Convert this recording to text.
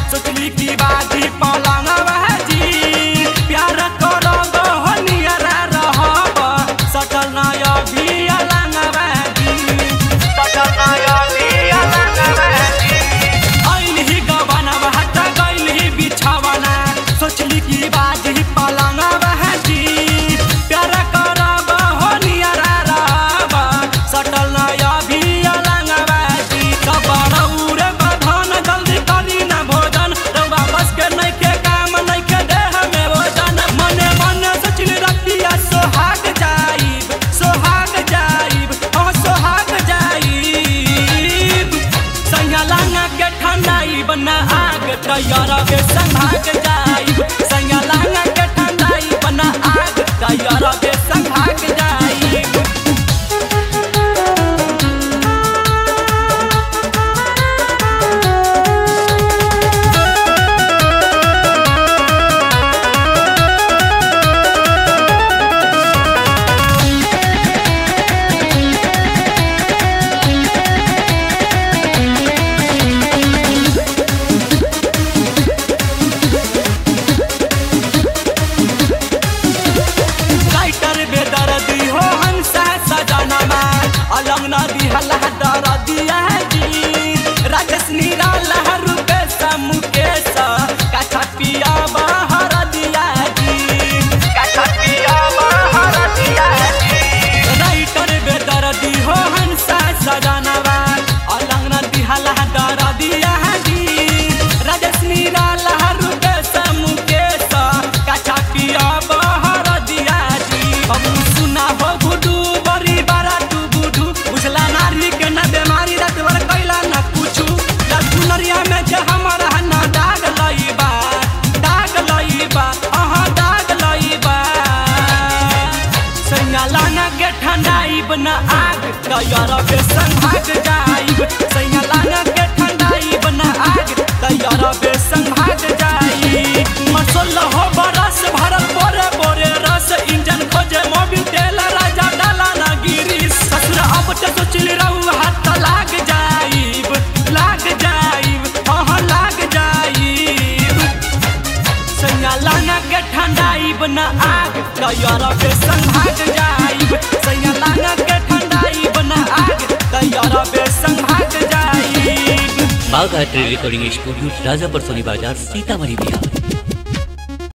सोचली की बाजी पलंगवा जी प्यार करब हो नियरा रहब सटल नय भी अलंगवा जी सटल नय भी अलंगवा जी ऐलही गबनवा हट गइलही बिछवना सोचली की बाजी पलंगवा जी प्यार करब हो नियरा रहब सटल नय भी अलंगवा जी कबरौर बधन जल्दी करी न भोजन रउआ बस के नहीं के काम नहीं के देह में भोजन मने मने सोचली रतिया सोहाग जाइब सोहाग जाइब हाँ सोहाग जाइब सैया के ठंडाइब न आग तैयार के संभाग जाइब सैया के ठंडाइब न आग तैयार के संभाग जाइब राइटर बेदर्दी हो हंसा सजनमा अलंग नदी हल्ला दर दिया जी राजेश निराला रुपेश मुकेश काछा पिया बहर दिया जी काछा पिया बहर दिया जी राइटर बेदर्दी हो हंसा सजनमा अलंग नदी हल्ला दर दिया जी राजेश निराला रुपेश मुकेश काछा पिया बहर दिया जी हम सुना हो गुडू बड़ी बारा तू बुढ़ू बुझला नारी के न बेमारी रात भर कैला न पूछू लड़नरिया में जे हमारा न दाग लईबा दाग लईबा अहाँ दाग लईबा सैया लाना के ठंडाइब न आग तैयार के संभाग जाइब सैया लाना के ठंडाइब न आग तैयार के संभाग जाइब मसल हो बरस भरल बोरे बोरे रस इंजन खोजे मोबिल तेल राजा डाला ना गिरी ससुर अब तो सोचली रहू हाथ लाग जाइब लाग जाइब हाँ लाग जाइब सैया लाना के ठंडाइब न आग तैयार के संभाग जाइब सैया लाना के ठंडाइब न आग तैयार के संभाग जाइब Bagh art recording studio Rajapur Soni बाजार सीतामढ़ी बिहार